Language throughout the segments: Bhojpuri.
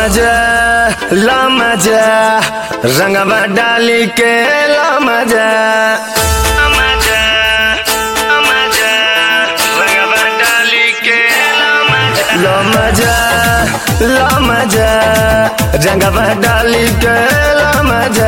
मजा ला मजा रंगवा डाली के ला मजा मजा मजा रंगवा डाली के ला मजा ला मजा ला मजा रंगवा डाली के ला मजा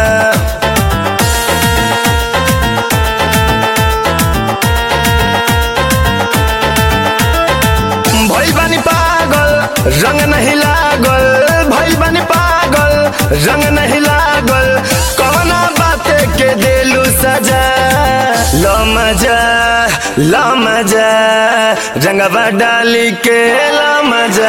भइल बानी पागल रंग नहीं लागल भइल बानी पागल रंग नहीं लागल कवना बाते के देलू सजा लो मजा लो मजा रंगवा डाली के लो मजा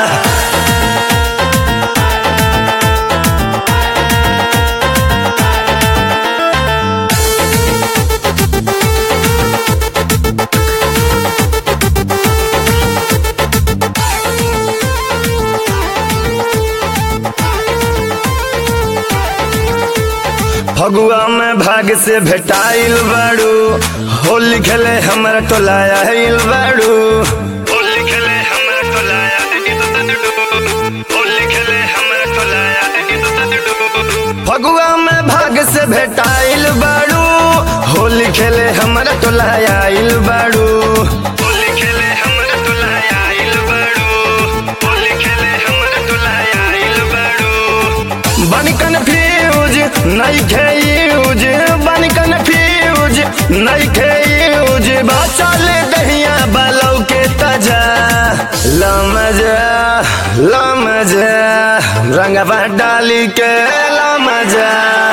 फगुआ में भाग से भेटाइल बाड़ू होली खेले हमरा टोलाया हिल बाड़ू होली खेले हमरा टोलाया होली खेले हमरा टोलाया फगुआ में भाग से भेटाइल बाड़ू होली खेले हमरा टोलाया हिल बाड़ू होली खेले हमरा टोलाया हिल बाड़ू होली खेले हमरा टोलाया हिल बाड़ू बन कन्फ्यूज नहीं यूज बन कन्फ्यूज नहीं यूज बचल दहिया बलौ के तजा लमजा लमजा रंगवा डाली के लमजा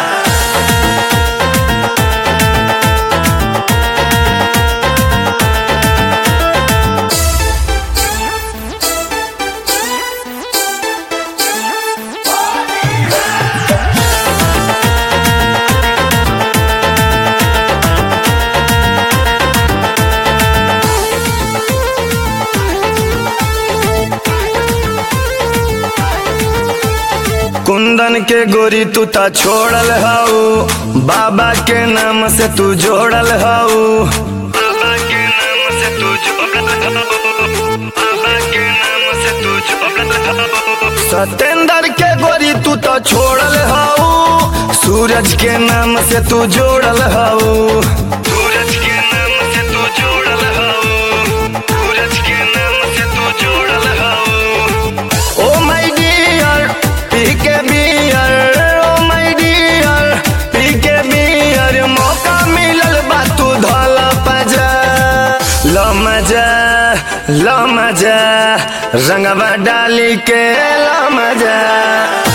कुंदन के गोरी तू ता छोड़ल हऊ बाबा के नाम से तू जोड़ल हऊ बाबा के नाम से तू जोड़ल हऊ बाबा के नाम से तू जोड़ल हऊ सतेंद्र के गोरी तू तो छोड़ल हऊ सूरज के नाम से तू जोड़ल हऊ सूरज के नाम से तू जोड़ल हऊ सूरज के नाम से तू जोड़ल हऊ ओ माय डियर पी के बियर ओ माय डियर पी के बियर मौका मिलल बा तू धल पजा लो मजा लो मजा रंगवा डाली के लो मजा